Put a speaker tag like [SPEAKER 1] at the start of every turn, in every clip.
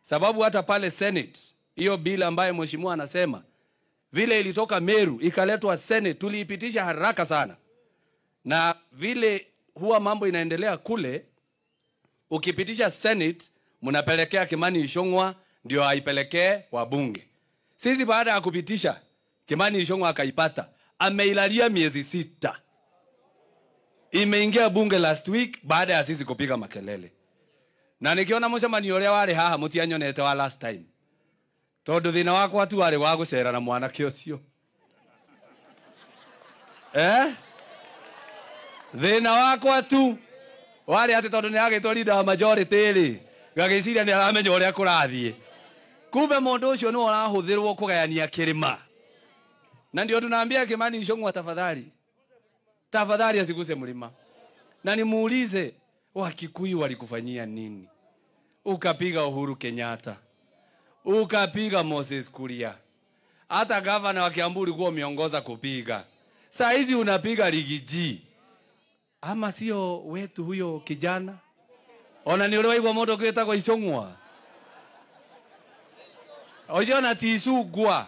[SPEAKER 1] sababu hata pale Senate hiyo bill ambayo mheshimiwa anasema vile ilitoka Meru ikaletwa Senate, tuliipitisha haraka sana, na vile huwa mambo inaendelea kule, ukipitisha Senate mnapelekea Kimani Ichung'wa ndio aipelekee wabunge. Sisi baada ya kupitisha Kimani Ichung'wa akaipata, ameilalia miezi sita, imeingia bunge last week baada ya sisi kupiga makelele, na nikiona mucemanio uria wari haha mutianyonete wa last time tondu thina wakwa tu warĩ wa gũcera na mwanake ũcio eh? thĩna wakwa tu warĩ atĩ tondũ nĩ agĩtwo leader wa majority rĩ gagĩciria nĩ aramenya ũrĩa kũrathiĩ kumbe mũndũ ũcio nĩ ũrahũthĩrwo kũgayania kĩrĩma na ndio tunaambia Kimani Ichung'wa tafadhali tafadhali asiguse mlima na nimuulize Wakikuyu walikufanyia nini ukapiga Uhuru Kenyatta ukapiga Moses Kuria, hata gavana wa Kiambu ulikuwa umeongoza kupiga. Saa hizi unapiga Rigiji, ama sio wetu huyo kijana? Ona ni ule waigwa moto kwitagwo Ichung'wa oiona tisugwa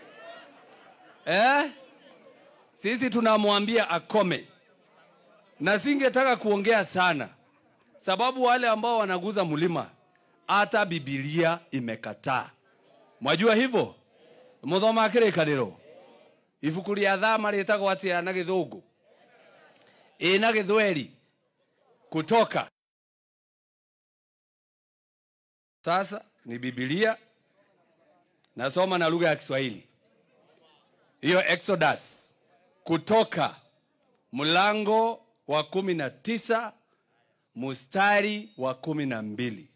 [SPEAKER 1] eh? Sisi tunamwambia akome, na singetaka kuongea sana, sababu wale ambao wanaguza mlima hata Biblia imekataa. Mwajua hivyo? Muthoma kĩrĩkanĩro ibuku rĩa thama rĩtagwo atĩa na gĩthũngũ ĩ na gĩthweri kutoka sasa ni Biblia nasoma na lugha ya Kiswahili hiyo Exodus kutoka mlango wa kumi na tisa mustari wa kumi na mbili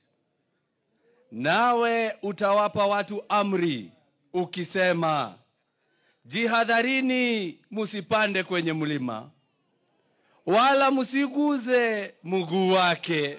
[SPEAKER 1] nawe utawapa watu amri ukisema, jihadharini, musipande kwenye mlima, wala musiguze mguu wake.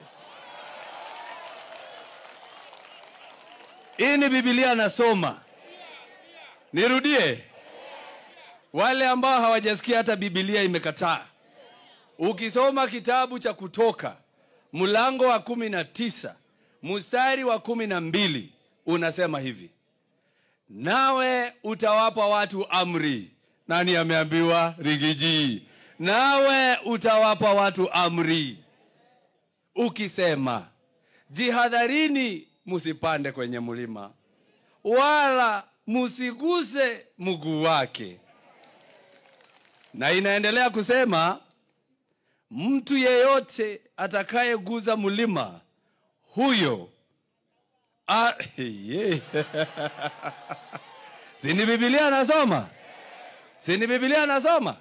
[SPEAKER 1] Hii ni Biblia nasoma, nirudie. Wale ambao hawajasikia hata Biblia imekataa. Ukisoma kitabu cha Kutoka mlango wa kumi na tisa mstari wa kumi na mbili unasema hivi, nawe utawapa watu amri. Nani ameambiwa? Rigiji. Nawe utawapa watu amri ukisema, jihadharini, musipande kwenye mlima, wala musiguse mguu wake. Na inaendelea kusema, mtu yeyote atakayeguza mlima huyo ah, yeah. sini Biblia anasoma, sini Biblia anasoma,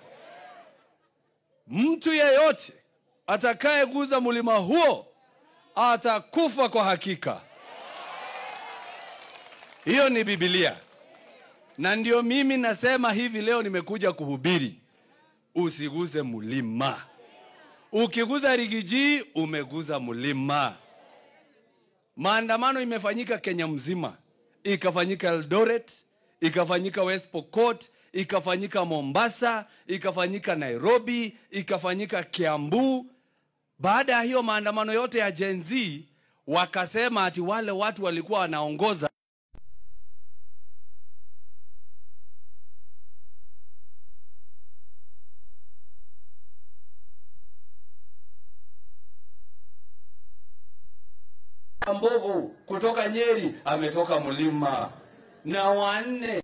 [SPEAKER 1] mtu yeyote atakayeguza mlima huo atakufa kwa hakika. Hiyo ni Biblia, na ndio mimi nasema hivi leo nimekuja kuhubiri, usiguze mlima. Ukiguza rigiji, umeguza mlima. Maandamano imefanyika Kenya mzima, ikafanyika Eldoret, ikafanyika West Pokot, ikafanyika Mombasa, ikafanyika Nairobi, ikafanyika Kiambu. Baada ya hiyo maandamano yote ya Gen Z, wakasema ati wale watu walikuwa wanaongoza mbovu kutoka Nyeri ametoka mlima na wanne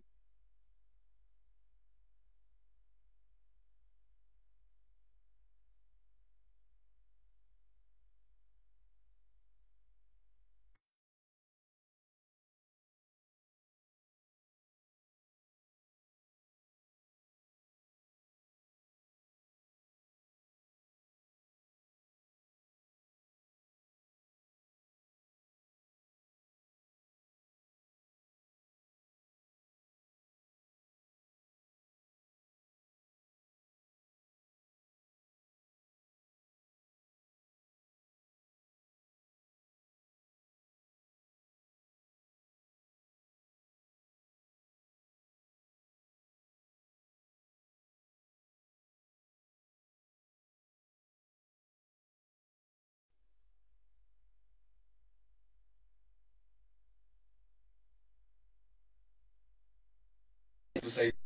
[SPEAKER 1] tusaidie